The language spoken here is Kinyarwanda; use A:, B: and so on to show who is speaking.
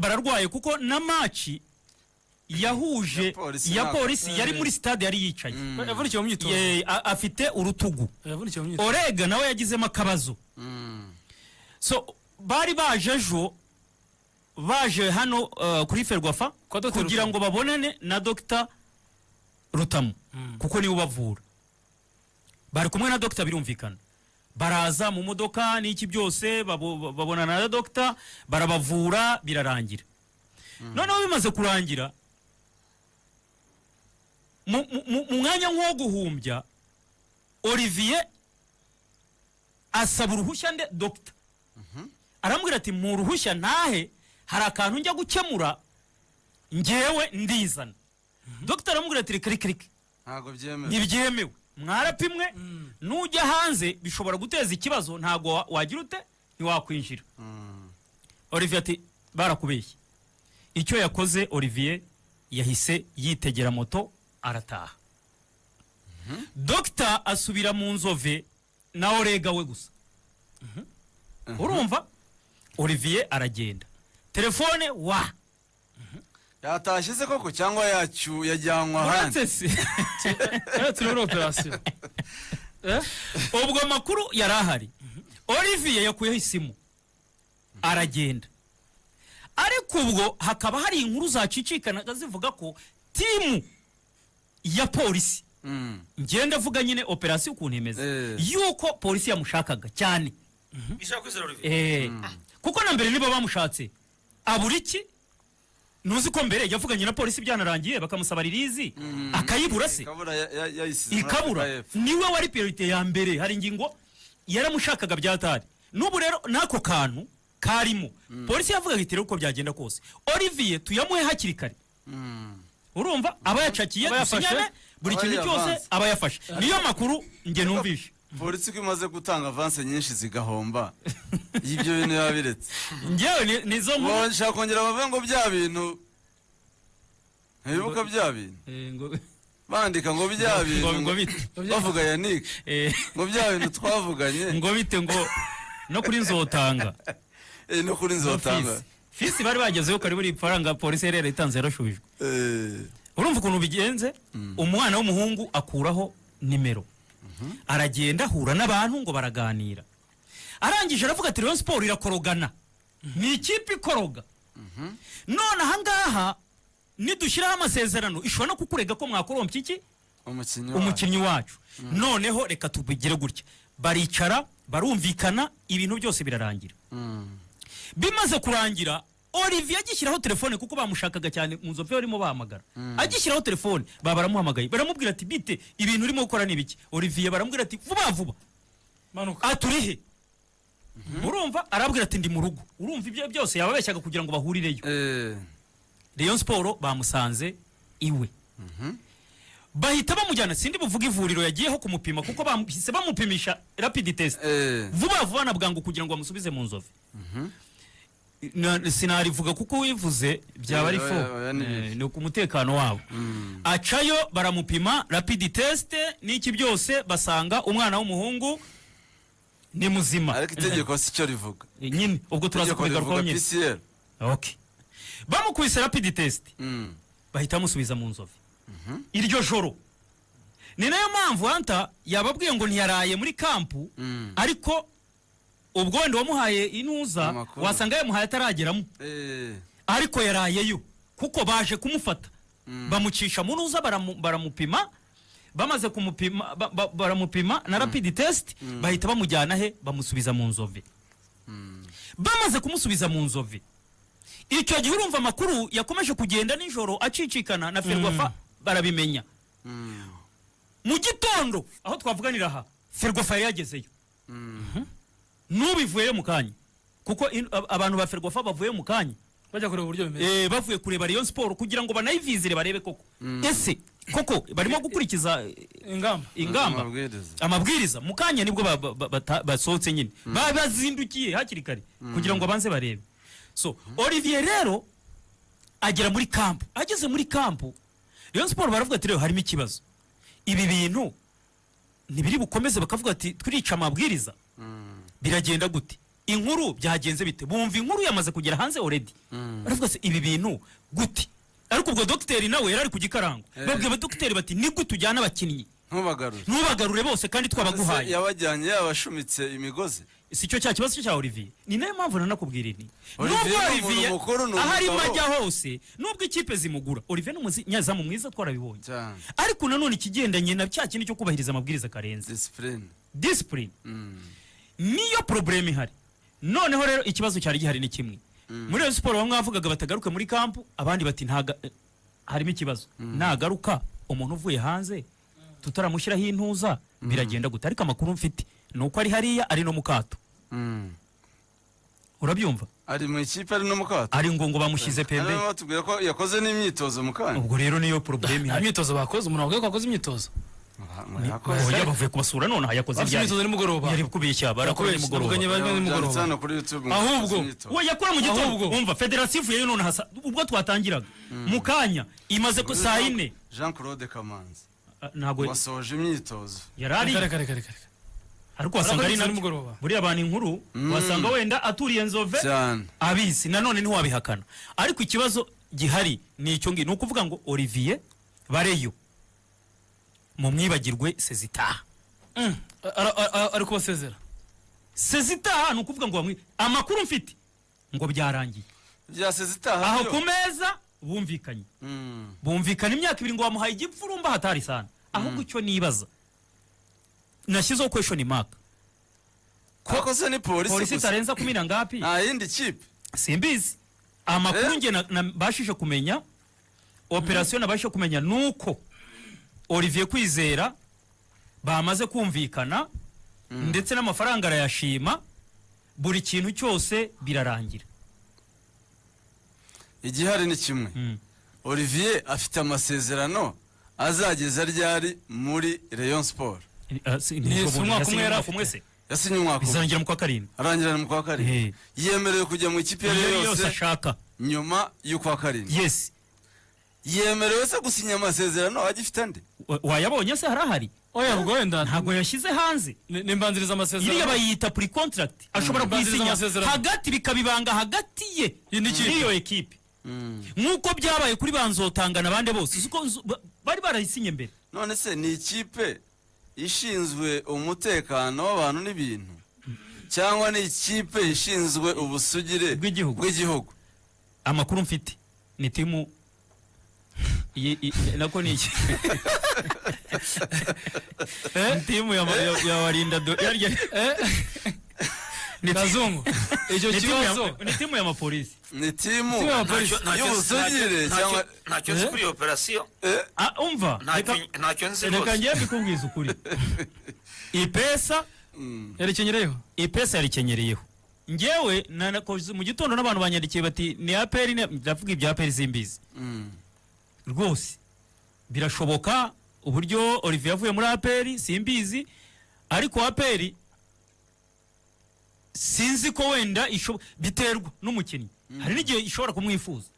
A: yarwaye kuko na maci
B: Ya
A: yahuje
B: polisi
A: ya
B: ntabwo.
A: polisi yari muri sitade yari yicaye
C: yavunikiye mu myitozo
A: Ye- a- afite urutugu
C: yavunikiye mu myitozo
A: orega nawe yagizemo akabazo
B: Mm.
A: so bari baje ejo baje hano uh, kuri ferwafa
C: Kwa Dr.
A: kugira
C: Rutamu.
A: ngo babonane na dogita rutamu kuko niwe ubavura bari kumwe na dogita birumvikana baraza mu modoka n'iki byose babo- babonana na dogita barabavura birarangira noneho bimaze kurangira mu- mu mu- mu mwanya nk'uwo guhumbya olivier asaba uruhushya nde dogita arambwira ati mu ruhushya ntahe hari akantu njya gukemura ngewe ndizana dogita aramubwira ati reka reka reka
B: ntabwo byemewe
A: ntibyemewe mwarapimwe nujya hanze bishobora guteza ikibazo ntabwo wa- wagira ute ntiwakwinjira
B: Mm.
A: olivier ati barakubeshye icyo yakoze olivier yahise yitegera moto arataha dogita asubira mu nzove nawe orega we gusa urumva olivier aragenda telefone wa
B: yatashyize koko cyangwa yacu yajyanwe ahandi
A: uretse se
C: Eh, turi muri operasiyo Eh?
A: ubwo amakuru yari ahari olivier yakuyeho isimu aragenda ariko ubwo hakaba hari inkuru zacicikanaga zivuga ko timu ya polisi
B: Mm.
A: ngenda avuga nyine operasiyo ukuntu imeze
B: Eh.
A: yuko polisi yamushakaga cyane
D: ishaka kwizera olivier
A: Eh, kuko na mbere niba bamushatse abura iki ntuzi ko mbere yavuganye na polisi byanarangiye bakamusaba ririzi akayibura se
B: ikabura ya- ya- yayisize muri Afurika
A: ikabura
B: y'Epfo.
A: niwe wari priorite ya mbere hari ingingo yaramushakaga byatari n'ubu rero n'ako kantu karimo polisi yavuga iti rero uko byagenda kose olivier tuyamuhe hakiri kare
B: Mm.
A: urumva aba yacakiye
C: Aba yafashe,
A: dusinyane buri
B: aba
A: kintu cyose
B: yavanze.
A: aba yafashe niyo makuru nge numvishe
B: polisi ko imaze gutanga avanse nyinshi zigahomba ibyo bintu biba biretse
A: ngewe ni- nizo nkuru
B: bashaka kongera bavuga ngo bya bintu ntibibuka bya bintu
A: Eh, ngo-
B: bandika ngo bya bintu
A: ngo- ngo bite
B: bavuga yanike
A: Eh,
B: ngo bya bintu twavuganye
A: ngo bite ngo no kuri nzotanga
B: Eh, no kuri nzotanga
A: Fisi. fisi bari bagezeho kare buri faranga polisi yari yaritanze yarashubijwe
B: Eh,
A: urumva ukuntu bigenze umwana w'umuhungu akuraho nimero aragenda ahura n'abantu ngo baraganira arangije aravuga ati rayon siporo irakorogana ni ikipe ikoroga none ahangaha nidushyiraho amasezerano ishobora no kukurega ko mwakorompya iki
B: umukinnyi wa-
A: umukinnyi wacu noneho reka tubigire gutya baricara barumvikana ibintu byose birarangira
B: Mm.
A: bimaze kurangira olivier agishyiraho telefone kuko bamushakaga cyane mu nzovu barimo bahamagara agishyiraho telefone baba baramuhamagaye baramubwira ati bite ibintu urimo gukora ni ibiki olivier baramubwira ati vuba vuba
C: manuka
A: aturihe urumva arabwira ati ndi mu rugo urumva ibyo byose yababeshyaga kugira ngo bahurireyo
B: Eh,
A: rayon siporo bamusanze iwe bahita bamujyana sindi buvuga ivuriro yagiyeho kumupima kuko bahise bamupimisha rapidi tesite
B: eh,
A: vuba vuba na bwangu kugira ngo bamusubize mu nzovu sinarivuga kuko wivuze byaba ari
B: Eh,
A: fo
B: oya, oya, ni
A: Eh,
B: bibi.
A: ni ku mutekano wabo acayo baramupima rapidi tesite n'iki byose basanga umwana w'umuhungu ni muzima
B: ariko itegeko si cyo rivuga
A: Eh, nyine ubwo turaza
B: itegeko
A: kubigarukaho
B: rivuga
A: nyine
B: pcr
A: Okay. bamukubise rapidi tesite
B: Mm.
A: bahita bamusubiza mu nzovu iryo joro ni nayo mpamvu hanta yababwiye ngo ntiyaraye muri kampu
B: Mm.
A: ariko ubwo wenda wamuhaye inuza
B: Amakuru.
A: wasanga yamuhaye atarageramo
B: Eh,
A: ariko yarayeyo kuko baje kumufata bamucisha mu ntuza baramu- baramupima bamaze kumupima ba- ba- baramupima na rapidi tesiti bahita bamujyana he bamusubiza mu nzove bamaze kumusubiza mu nzove icyo gihe urumva amakuru yakomeje kugenda nijoro acicikana na ferwafa barabimenya
B: mm,
A: mu gitondo aho twavuganira aha ferwafa yari yagezeyo
B: mm.
A: n'ubivuyeyo mu kanya kuko in- ab- abantu ba ferwafa bavuyeyo mu kanya
C: bajya kureba uburyo bimeze
A: Eh, bavuye kureba Rayon Sport kugira ngo banayivizire barebe koko ese koko barimo gukurikiza eh,
C: ingamba
A: ingamba
B: Amabwiriza.
A: amabwiriza mu kanya nibwo ba- ba- ba- bata- basohotse nyine Ba- bazindukiye hakiri kare kugira ngo banze barebe so olivier rero agera muri kampu ageze muri kampu Rayon Sport baravuga ati rero harimo ikibazo ibi bintu ntibiri bukomeze bakavuga ati twirica amabwiriza biragenda gute inkuru byagenze bite bumva inkuru yamaze kugera hanze already baravuga se ibi bintu gute ariko ubwo dogiteri nawe yari ari ku gikarango
B: Eh.
A: babwira abadogiteri bati ni gute ujyana abakinnyi
B: ntubagarure
A: ntubagarure bose kandi
B: Se
A: twabaguhaye
B: yabajyanye yabashumitse imigozi
A: si cyo cya kibazo cya olivier ni nayo mpamvu nanakubwira ini
B: Olivier
A: nubwo
B: ni umuntu
A: olivier
B: mukuru, ni
A: aho arimo
B: umugabo.
A: ajya hose nubwo ikipe zimugura olivier ni umunyezamu mwiza twarabibonye
B: cyane
A: ariko nanone ikigendanye na cya kintu cyo kubahiriza amabwiriza karenze
B: disipurine
A: disipurine
B: Mm.
A: niyo probleme ihari noneho rero ikibazo cyari gihari ni kimwe muri Rayon siporo bamwe bavugaga batagaruke muri kampu abandi bati ntaga eh, harimo ikibazo nagaruka umuntu uvuye hanze tutaramushyiraho intuza biragenda gute ariko amakuru mfite ni uko ari hariya ari no mu kato
B: Mm.
A: urabyumva
B: ari mu ikipe ari no mu kato
A: ari ngo ngo bamushyize pembe
B: Hano batubwira ko yakoze n'imyitozo mu kanya
A: ubwo rero niyo probleme
C: nta
A: ihari
C: myitozo bakoze umuntu wavuga ko akoze imyitozo
A: Oya,
B: yakoze
A: bavuye kubasura none aha yakoze
C: bafite
A: ibyari
C: imyitozo nimugoroba
A: yari kubeshya barakora
C: Nakubeshye,
A: nimugoroba
C: navuganye Bari nimugoroba.
B: Byanditse hano kuri YouTube ngo
C: Ahubwo,
B: yakoze imyitozo.
A: we yakora mu gitondo
C: Ahubwo.
A: umva federasiyo ivuyeyo none hasa ubwo twatangiraga mu kanya imaze ku saa yine
B: Jean Claude Kamanzi
A: Ah, ntabwo
B: wasoje imyitozo
A: yari ari
C: Kare, kare, kare, kare.
A: ariko wasanga ari
C: Arakoze
A: nabyo
C: nimugoroba.
A: buriya abantu inkuru wasanga wenda aturiye nzove
B: cyane
A: abizi nanone ntiwabihakana ariko ikibazo gihari ni icyo ngicyo ni ukuvuga ngo olivier bareyo mu mwibagirwe sezitaha
C: Mm. Ara- ara- ara- ari kubasezera
A: sezitaha ni ukuvuga ngo bamwi amakuru mfite ngo byarangiye
B: byaseze itaha
A: aho
B: byo.
A: ku meza bumvikanye
B: Mm.
A: bumvikana imyaka ibiri ngo wamuhaye igipfurumba hatari sana ahubwo icyo nibaza nashyizeho kweshoni maka
B: Twakoze ni polisi
A: polisi
B: gusa
A: itarenza kumi na ngapi
B: nta yindi kipe
A: simbizi amakuru
B: Eh?
A: nge na- nabashije kumenya operasiyo nabashije kumenya ni uko olivier kwizera bamaze kumvikana ndetse n'amafaranga arayashima buri kintu cyose birarangira
B: igihari ni kimwe
A: Mm.
B: olivier afite amasezerano azageza ryari muri rayon sport
A: Eh, si-
C: Yes,
A: ubwo
C: umwaka
A: yasinye
C: umwe yari
A: umwaka umwe
C: afite.
A: se
B: yasinye umwaka umwe
A: bizarangera mu kwa karindwi
B: arangira ni mu kwa
A: Eh.
B: karindwi yemerewe kujya mu ikipe iyo
A: iyo
B: ari yo
A: yose
B: yose
A: ashaka
B: nyuma y'ukwa karindwi
A: yes
B: yemerewe se gusinya amasezerano agifite andi
A: Wa- wayabonye se harahari
C: oya ubwo wenda
A: ntabwo yashyize hanze
C: ni- nimbanziriza amasezerano
A: iriya bayita pre contract ashobora
C: Banziriza
A: kuyisinya
C: amasezerano.
A: hagati bikabibanga hagati ye
C: Iyi ni ikipe.
A: n'iyo ekipe nk'uko byabaye kuri banzotanga na bande bose uzi ko nzu- ba- bari barayisinye mbere
B: none se ni ikipe ishinzwe umutekano w'abantu n'ibintu cyangwa ni ikipe ishinzwe ubusugire
A: Bw'igihugu.
B: bw'igihugu
A: amakuru mfite ni timu iyi- iyi- nako ni iki Eh, timu ya- ya ya warinda do- yarya-
C: Eh? kazungu icyo
A: ni timu ya-
C: kibazo
A: ni timu y'amapolisi
B: ni timu
C: Timu ya polisi.
D: Ntacyo- ntacyo-
B: y'ubusugire
D: ntacyo-
B: cyangwa
D: ntacyo nzi kuri iyo operasiyo
A: Ah, umva
D: ntacyo
A: reka-
D: ntacyo nzi
A: reka
D: rwose
A: ngiye mbikubwiza ukuri ipesa
C: yarekenyereyeho
A: ipesa yarikenereyeho ngewe nanakoze mu gitondo n'abantu banyandikiye bati ni aperi ndavuga ibya aperi simbizi
B: Mm.
A: rwose birashoboka uburyo olivier yavuye muri aperi simbizi ariko aperi sinzi ko wenda isho- biterwa n'umukinnyi hari n'igihe ishobora kumwifuza